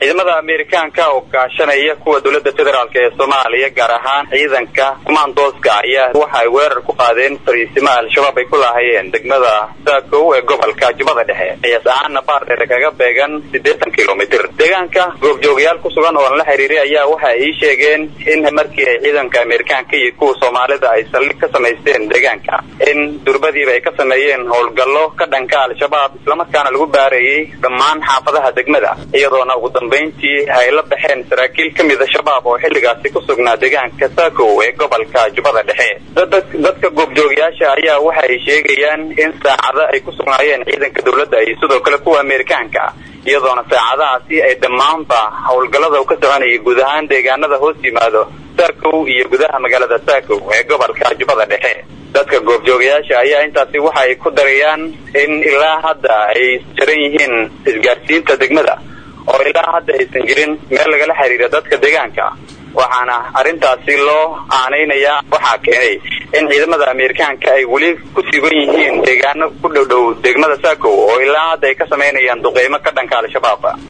ciidamada amerikaanka oo kaashanaya kuwa dowladda federaalk ee soomaaliya gaar ahaan ciidanka kumaandooska ayaa waxa ay weerar ku qaadeen fariisimo al-shabaab ay ku laahayeen degmada saakow ee gobolka jubbada dhexe qiyaas ahaana baardheere kaga beegan siddeetan kilomitr deegaanka goobjoogayaal ku sugan oo la xiriiray ayaa waxa ay ii sheegeen in markii ay ciidanka amerikaanka iyo kuwa soomaalida ay saldhig ka samaysteen deegaanka in durbadiiba ay ka sameeyeen howlgallo ka dhanka al-shabaab islamarkaana lagu baarayey dhammaan xaafadaha degmada iyadoona ugu dambayntii ay la baxeen saraakiil ka mida shabaab oo xilligaasi ku sugnaa deegaanka saakow ee gobolka jubbada dhexe dadka goobjoogayaasha ayaa waxa ay sheegayaan in saacado ay ku sugnaayeen ciidanka dowladda iyo sidoo kale kuwa amerikaanka iyadoona saacadahaasi ay dhammaanba howlgallada u ka soconayay guud ahaan deegaanada hoos yimaado saakow iyo gudaha magaalada saakow ee gobolka jubbada dhexe dadka goobjoogayaasha ayaa intaasi waxa ay ku darayaan in ilaa hadda ay jaran yihiin isgaarsiinta degmada oo ilaa hadda aysan jirin meel lagala xiriira dadka deegaanka waxaana arrintaasi loo aanaynayaa waxaa keenay in ciidamada amerikaanka ay weli ku sugan yihiin deegaano ku dhow dhow degmada saakow oo ilaa hadda ay ka samaynayaan duqeymo ka dhanka al-shabaab